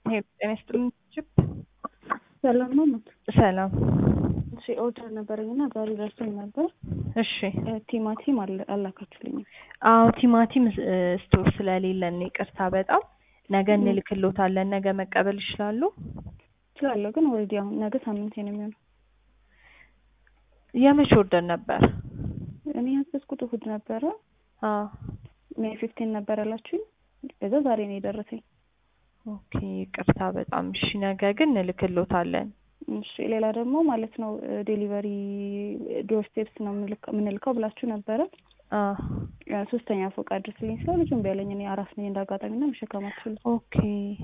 ሄሎ ጤና ይስጥልኝ ችፕ ሰላም ነው ሞት ሰላም እሺ ኦርደር ነበረኝ እና ዛሬ ደርሶኝ ነበር። እሺ ቲማቲም አለ- አላካችሁልኝም። አዎ ቲማቲም እ፣ ስቶር ስለሌለን ነው ይቅርታ በጣም ነገ እንልክሎታለን ነገ መቀበል ይችላሉ እችላለሁ ግን ኦልሬዲ አሁን ነገ ሳምንቴ ነው የሚሆነው። የመቼ ኦርደር ነበር እኔ ያዘዝኩት እሑድ ነበረ አዎ ሜይ ፊፍቲን ነበር ያላችሁኝ። ከዛ ዛሬ ነው የደረሰኝ። ኦኬ ይቅርታ በጣም እሺ ነገ ግን እንልክሎታለን እሺ ሌላ ደግሞ ማለት ነው ዴሊቨሪ ዶር ስቴፕስ ነው የምንልክ- የምንልከው ብላችሁ ነበረ። አዎ ያ ሶስተኛ ፎቅ አድርስልኝ ስለው ልጁም ቢያለኝ እኔ አራስ ነኝ እንዳጋጣሚ ና መሸከም አልችልም። ኦኬ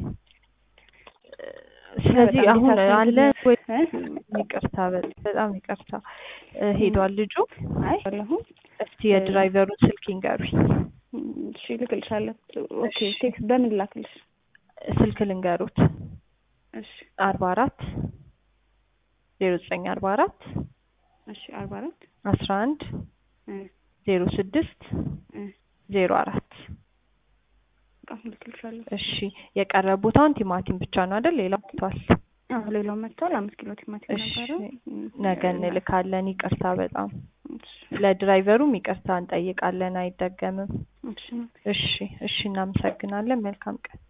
ስለዚህ በጣም አሁን ዲታችመንት አለ ነው። ወይ እ? ይቅርታ በ- በጣም ይቅርታ እ፣ ሄዷል ልጁ አይ አለሁም እስቲ የድራይቨሩን ስልክ ይንገሩኝ እሺ ልክልሻለሁ። ኦኬ እሺ። ቴክስት በምን ላክልሽ? ስልክ ልንገሩት እሺ አርባ አራት ዜሮ ዘጠኝ አርባ አራት እሺ አርባ አራት አስራ አንድ ዜሮ ስድስት ዜሮ አራት በጣም ልክልሻለሁ። እሺ የቀረ ቦታውን ቲማቲም ብቻ ነው አይደል ሌላ ቦታል አዎ ሌላው መጥቷል። አምስት ኪሎ ቲማቲም እሺ ነበረ። ነገ እንልካለን ይቅርታ በጣም እሺ ለድራይቨሩም ይቅርታ እንጠይቃለን አይደገምም እሺ እሺ እሺ እናመሰግናለን መልካም ቀን